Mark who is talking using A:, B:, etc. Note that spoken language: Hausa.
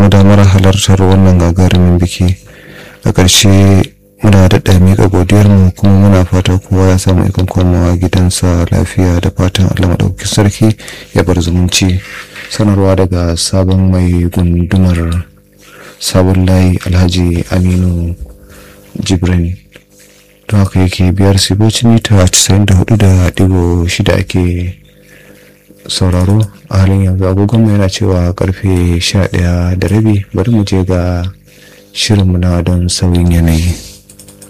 A: damar halartar wannan gagarumin biki a ƙarshe muna daɗa miƙa godiyarmu kuma muna fata kowa ya samu ikon komawa gidansa lafiya da fatan allah maɗauki sarki ya bar zumunci sanarwa daga sabon mai gundumar sabon layi alhaji aminu jibrin to haka yake biyar siboci mita 94.6 ake sauraro a halin yanzu agogonmu yana cewa karfe 11 da rabi bari mu je ga shirinmu na don sauyin yanayi